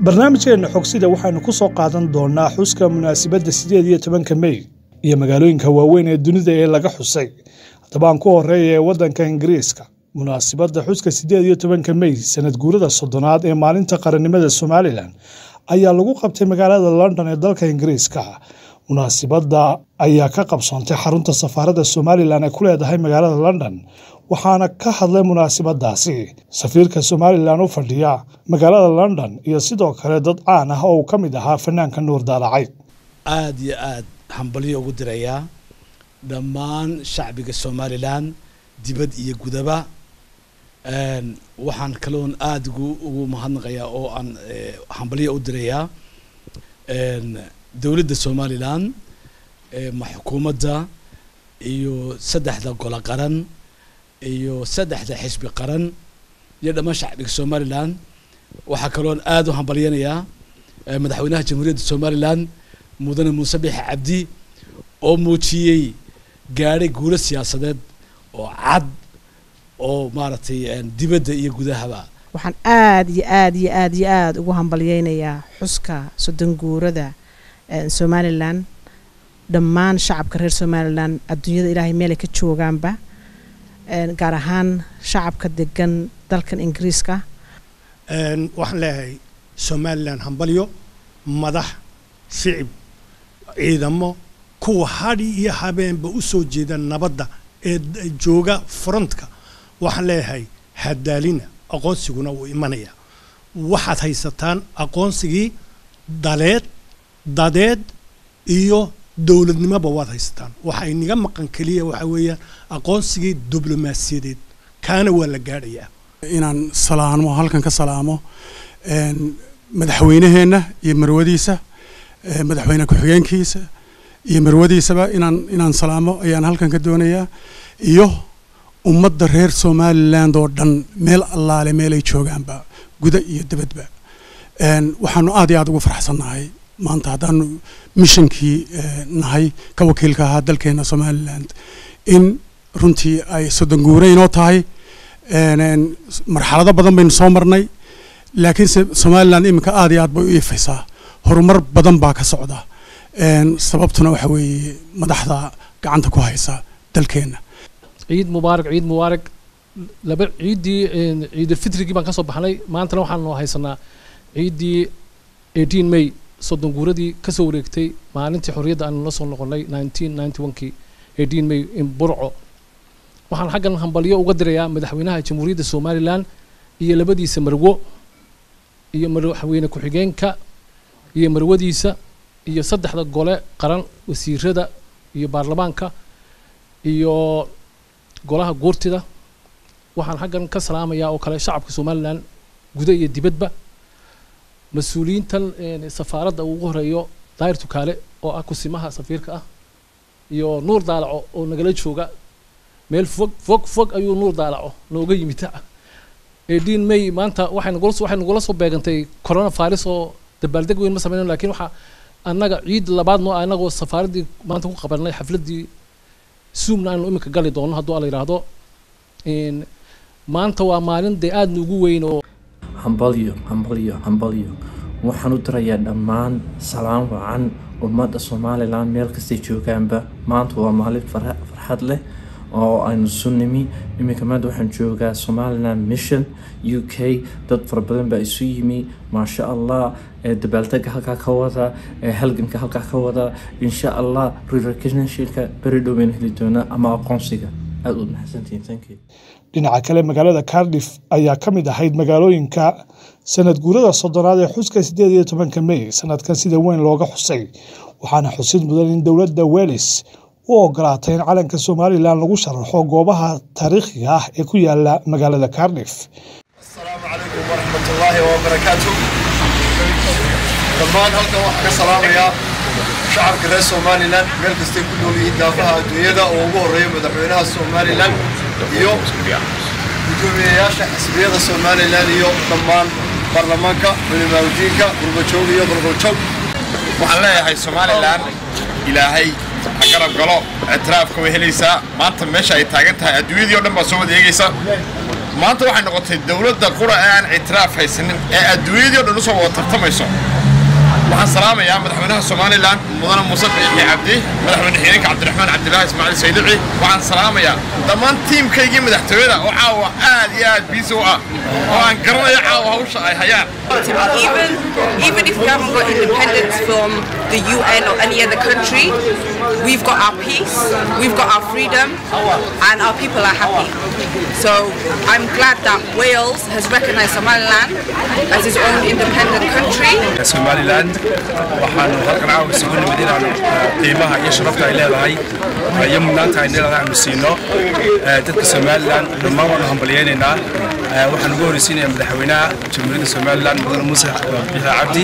barnaamijkeenna xogsida waxaynu ku soo qaadan doonnaa xuska munaasabadda siddeed iyo tobanka mey iyo magaalooyinka waaweyn ee dunida ee laga xusay haddabaan ku horreeya ee waddanka ingiriiska munaasabadda xuska siddeed iyo tobanka mey sanad guurada soddonaad ee maalinta qarannimada somalilan ayaa lagu qabtay magaalada london ee dalka ingiriiska munaasibadda ayaa ka qabsoontay xarunta safaaradda somalilan ee ku leedahay magaalada london waxaana ka hadlay munaasibadaasi safiirka somalilan u fadhiya magaalada london iyo sidoo kale dad caan ah oo uu ka mid ahaa fanaanka nuur daalacayd aada iyo aada hambalyo ugu dirayaa dhammaan shacbiga somalilan dibad iyo gudaba waxaan kaloon aada ugu mahadnaqayaa oo aan hambalyo u dirayaa dowladda somalilan ma xukuumadda iyo saddexda golo qaran iyo saddexda xisbi qaran iyo dhammaan shacbiga somalilan waxaa kaloon aada u hambalyanayaa madaxweynaha jamhuuriyadda somalilan mudane muuse biixi cabdi oo muujiyey gaadhay guulo siyaasadeed oo cad oo maaragtay dibadda iyo gudahaba waxaan aada iyo aada iyo aada iyo aada ugu hambalyeynayaa xuska soddon guurada somalilan dhammaan shacabka reer somalilan adduunyada ilaahay meelay ka joogaanba gaar ahaan shacabka degan dalkan ingiriiska waxaan leeyahay somalilan hambalyo madax shicib ciidamo kuwa hadhi iyo habeenba u soo jeeda nabadda ee jooga frontka waxaan leeyahay hadaalina aqoonsiguna wuu imanaya waxaad haysataan aqoonsigii daleed dadeed iyo dowladnimoba waad haysataan waxa inaga maqan keliya waxaa weeyaan aqoonsigii diblomaasiyadeed kaana waa la gaadhayaa inaan salaamo halkan ka salaamo madaxweyneheenna iyo marwadiisa madaxweyne ku-xigeenkiisa iyo marwadiisaba inaan inaan salaamo ayaan halkan ka doonayaa iyo ummadda reer somaliland oo dhan meel allaale meelay joogaanba guda iyo dibadba waxaanu aad iyo aad ugu faraxsannahay maanta haddaanu mishankii nahay ka wakiilka ahaa dalkeena somaliland in runtii ay soddon guure inoo tahay marxalado badan baynu soo marnay laakiinse somaliland iminka aad iyo aad bay u iifaysaa horumar badan baa ka socda sababtuna waxa weeye madaxda gacanta ku haysa dalkeenna ciid mubaarak ciid mubaarak laba ciiddii ciidulfitrigii baan ka soo baxnay maantana waxaanu haysanaa ciiddii eighteen may soddon guuradii kasoo wareegtay maalintii xorriyadda aanu la soo noqonnay nineteen ninety one-kii eighteen may in burco waxaan xaggan hambalyo uga dirayaa madaxweynaha jamhuuriyadda somalilan iyo labadiisa marwo iyo madaxweyne ku-xigeenka iyo marwadiisa iyo saddexda gole qaran wasiirada iyo baarlamaanka iyo golaha guurtida waxaan xaggan ka salaamayaa oo kale shacabka somalilan guda iyo dibadba mas-uuliyiintan safaaradda ugu horeeyo daahir tukaale oo ah kusimaha safiirka ah iyo nuur daalaco oo nagala jooga meel fog fog fog ayuu nuur daalaco nooga yimid eighteen may maanta waxay nagula waxay nagula soo beegantay corona virus oo dabaaldeg weyn ma sameyno lakiin waxaa annaga ciid labaad noo ah annagoo safaaraddii maanta ku qabanay xafladdii zoomna aanu iminka gali doono hadduu ala yidhaahdo maanta waa maalin dee aada nuugu weyn oo hambalyo hambalyo hambalyo waxaan u dirayaa dhammaan salaan wacan ummadda somalilan meel kastay joogaanba maanta waa maalin farxad leh oo aynu sunimi iminka maanta waxaan joogaa somalilan mission u k dad fara badan baa isu yimi maasha allah dabaaldega halkaa ka wada halganka halkaa ka wada insha allah rerecognitionka beri dhow baynu heli doonaa ama aqoonsiga aada u mahadsantihiin thank you dhinaca kale magaalada cardiff ayaa ka mid ahayd magaalooyinka sanad guurada soddonaad ee xuska siddeed iyo tobanka mey sanadkan sida weyn looga xusay waxaana xusid mudan in dowladda welis u ogolaatay in calanka somalilan lagu sharaxo goobaha taariikhiga ah ee ku yaala magaalada cardiff asalaamu calaykum waraxmatullaahi wabarakaatu dhammaan halkan waxaan ka salaamayaa shacabka reer somalilan meel kastay ku nool yihiin daafaha adduunyada oo ugu horreeya madaxweynaha somalilan iyo gudoomiyayaasha xisbiyada somalilan iyo dhammaan baarlamaanka culimaaudiinka qurbajoog iyo qolqoljoog waxaan leeyahay somalilan ilaahay ha garab galo ictiraafka way helaysaa maanta meesha ay taagan tahay adduunyadii o dhan baa soo wada eegaysa maanta waxay noqotay dowladda qura ee aan ictiraaf haysanin ee adduunyadii o dhan usoo wada tartamayso waxaan salaamayaa madaxweynaha somalilan mudane muuse biixi cabdi madaxweyne xigeenka cabdiraxmaan cabdilaahi ismaaciil saydici waxaan salaamayaa dhammaan tiimkaygii madaxtooyada oo caawa aad iyo aad biisi u ah oo aan garanayo caawa hawsha ay hayaan Even, even if we haven't got independence from the UN or any other country, we've got our peace, we've got our freedom, and our people are happy. So I'm glad that Wales has recognised Somaliland as its own independent country. somaliland waxaanu halkan caawa isugu nimid inaanu qiimaha iyo sharafta ay leedahay iyo mudnaanta ay leedahay aanu siino dadka somaliland dhammaan waanu hambalyaynaynaa waxaan ugu horeysiinayaa madaxweynaha jamhuuriyadda somaliland mudane muuse biixi cabdi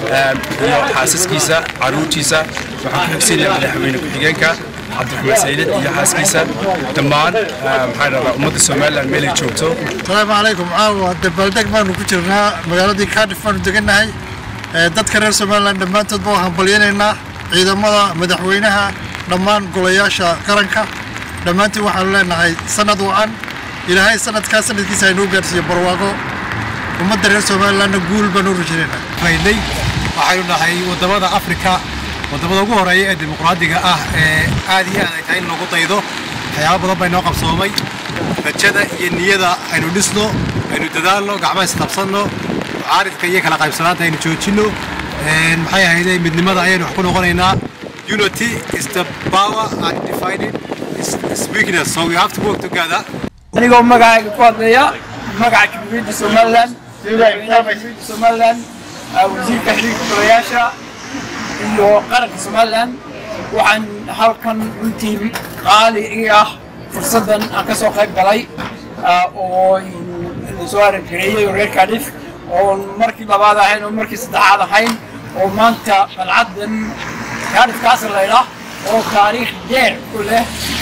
iyo xaasaskiisa caruurtiisa waxaan ku xigsiinayaa madaxweyne ku-xigeenka cabdiraxmaan sayid iyo xaaskiisa dhammaan maxaa dhahdaa ummadda somaliland meel ay joogto asalaamu calaykum caawa dabaaldeg baanu ku jirnaa magaaladii cardiff baanu degannahay dadka reer somaliland dhammaantoodba waan hambalyaynaynaa ciidamada madaxweynaha dhammaan golayaasha qaranka dhammaantiin waxaanu leenahay sanad wacan ilaahay sanadkaa sanadkiisa aynuu gaarsiiyo barwaaqo ummadda reer somalilandna guul baanu rajaynaynaa faydnay waxaynu nahay waddamada afrika waddamada ugu horeeya ee dimuqraadiga ah ee aad iyo aad ay tahay in lagu daydo waxyaaba badan baa inoo qabsoomay rajada iyo niyada aynu dhisno aynu dadaalno gacmaha isqabsanno mucaaridka iyo kala qaybsanaanta aynu joojinno maxay ahayde midnimada ayaynu wax ku noqonaynaa unity is the power and divided is, is weakness so we have to work together anigoo magacayga ku hadlaya magaca jamhuuriyadda somaliland jamhuuriyadda somaliland wasiirka xiriirka golayaasha iyo qaranka somaliland waxaan halkan runtii qaali ii ah fursaddan aan ka soo qayb galay oo soo aragareeyey reer cardiff oo markii labaad ahayn oo markii saddexaad ahayn oo maanta qalcaddan cardiff castle laydhaa oo taariikh dheer ku leh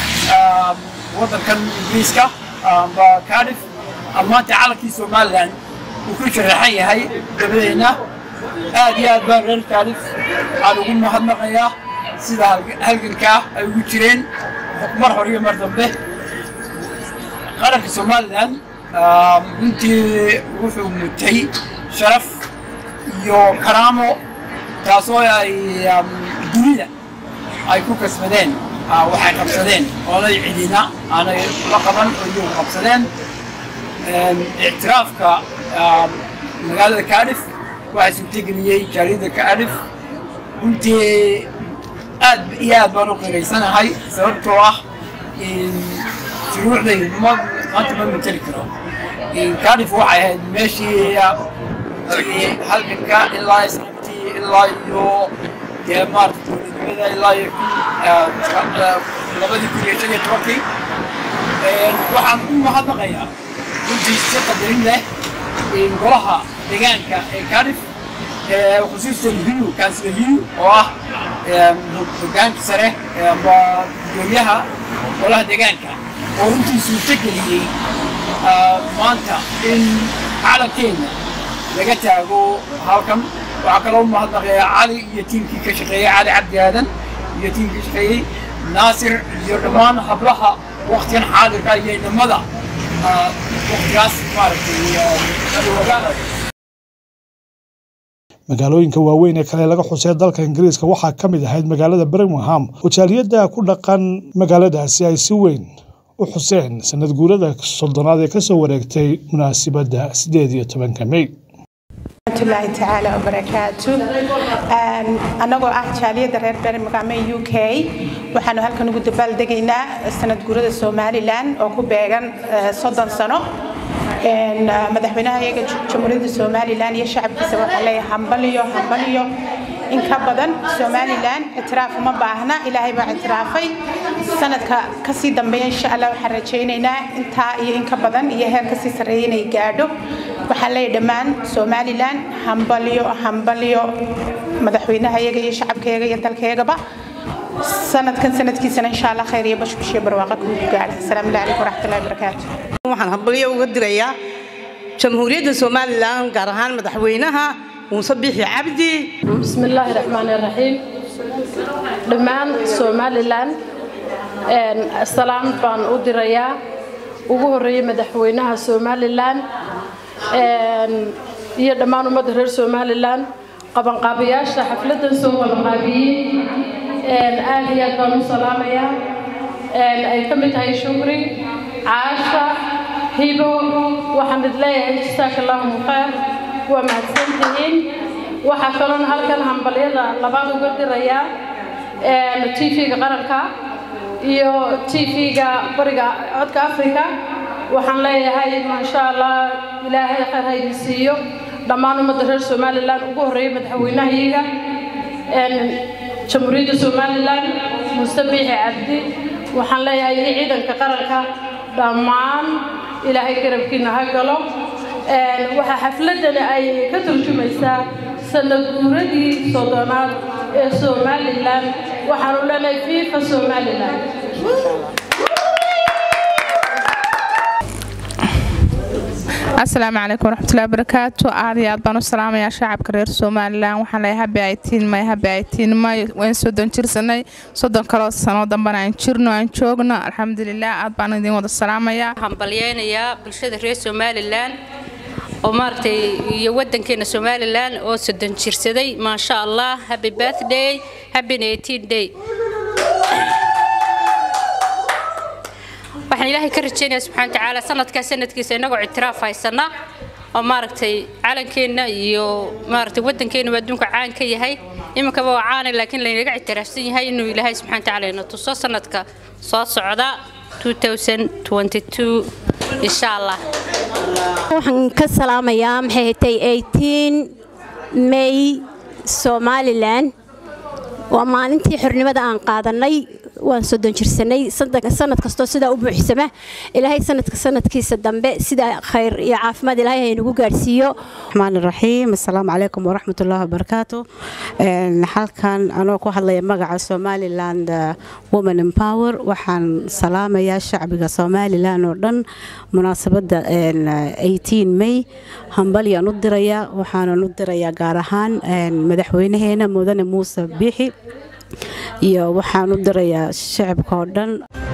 waddankan ingiriiska amba cardiff maanta calankii somaliland uu ku sharaxan yahay dabadeenna aad iyo aad baan reer cardiff waxaan ugu mahadnaqayaa sida halgankaa ay ugu jireen mar hore iyo mar dambe qaranka somaliland runtii wuxuu mutay sharaf iyo karaamo taasoo ay dunida ay ku kasbadeen waxay qabsadeen oolay cidina aanay la qaban oo iyagu qabsadeen ictiraafka magaalada cardiff waxaa suurtageliyey jaariyadda cardiff runtii aad iyo aad baan u qiiraysanahay sababtoo ah shuruucdaydu ma maanta ma mateli karo cardiff waxay ahayd meeshii halganka ilaa isqabtii ilaa iyo dee maarata dowladnimada ilaa iyo labadii kun iyo shan iyo tobankii waxaan u mahadnaqayaa runtii si qadarin leh golaha deegaanka ee cardiff khusuusan hiyu kansila hiyu oo ah hogaanka sare amba gudoomiyaha golaha deegaanka oo runtii suurto geliyey maanta in calankeena laga taago halkan waxaa kaloo u mahadnaqayaa cali iyo tiimkii ka shaqeeyey cali cabdi aadan iyo tiimkii ka shaqeeyey naasir iyo dhammaan hablaha waktigan xaadirka iyo inamada waktigaas maaragtay magaalooyinka waaweyn ee kale laga xusay dalka ingiriiska waxaa ka mid ahayd magaalada birmingham oo jaaliyadda ku dhaqan magaaladaasi ay si weyn u xuseen sanad guurada soddonaad ee kasoo wareegtay munaasibadda sideed iyo tobanka mey raxmatullaahi tacaala wabarakaatu annagoo ah jaaliyadda reer birmingham ee u k waxaanu halkan ugu dabaaldegaynaa sanad guurada somalilan oo ku beegan soddon sano madaxweynaha iyaga jamhuuriyadda somalilan iyo shacabkiisa waxaa leeyahay hambaliyo hambaliyo in ka badan somalilan ictiraaf uma baahna ilaahay baa ictiraafay sanadka kasii dambeeya insha allah waxaan rajaynaynaa intaa iyo in ka badan iyo heer kasii sarreeya inay gaadho waxaan leeyahay dhammaan somalilan hambaliyo hambaliyo madaxweynaha iyaga iyo shacabkayaga iyo dalkayagaba sanadkan sanadkiisana insha allah khayr iyo bashbash iyo barwaaqa kugu gaadha asalaamu calaykum waraxmatullahi wabarakaatu waxaan hambalyo uga dirayaa jamhuuriyadda somalilan gaar ahaan madaxweynaha muuse biixi cabdi bismillaahi raxmaani raxiim dhammaan somalilan salaam baan u dirayaa ugu horeeyay madaxweynaha somalilan iyo dhammaan ummadda reer somalilan qabanqaabayaasha xafladdan soo qabanqaabiyey aad iyo aad baan u salaamayaa ay ka mid tahay shukri caasha hibo waxaan id leeyahay jasaaka allahu khayr waa mahadsantihiin waxaa kaloon halkan hambalyada labaad uga dirayaa tv-ga qaranka iyo tv-ga bariga codka africa waxaan leeyahay maasha allah ilaahay khayr haydin siiyo dhammaan ummadda reer somalilan ugu horreeyay madaxweynahayaga jamhuuriyadda somalilan muuse biixi cabdi waxaan leeyahay iyo ciidanka qaranka dhammaan ilaahay garabkiina ha galo waxaa xafladani ay ka turjumaysaa sanad guuradii soddonaad ee somalilan waxaanu leenahay fifa somalilan asalaamu calaykum waraxmatullahi wabarakaatu aad iyo aad baan u salaamayaa shacabka reer somalilan waxaan leeyahay habi aytiin may habi aytiin may waan soddon jirsanay soddon kaloo sano dambana aan jirno aan joogno alxamdulilah aad baan idin wada salaamayaa hambalyeynayaa bulshada reer somalilan oo maaragtay iyo wadankeena somalilan oo soddon jirsaday maasha allah happy birthday happy 18 day waxaan ilaahay ka rajaynayaa subxaana tacaala sanadkaa sanadkiisa innagoo ictiraaf haysana oo maaragtay calankeenna iyo maaragtay waddankeenna adduunka caan ka yahay iminkaba waa caana laakiin laynaga ictiraafsan yahay inuu ilaahay subxaana tacaala ina tuso sanadka soo socda 2022 insha allah waxaan ka salaamayaa maxay hatay 18 may somalilan waa maalintii xornimada aan qaadanay waan soddon jirsanay sanad kastoo sidaa u buuxsama ilaahay sanadka sanadkiisa dambe sida khayr iyo caafimaad ilaahay haynagu gaadhsiiyo raxmaan raxiim assalaamu calaykum waraxmatullaahi wabarakaatu halkan anoo ku hadlaya magaca somaliland woman empower waxaan salaamayaa shacbiga somalilan oo dhan munaasabadda 18 may hambalyaan u dirayaa waxaanan u dirayaa gaar ahaan madaxweynaheena mudane muuse biixi iyo waxaan u dirayaa shacabka oo dhan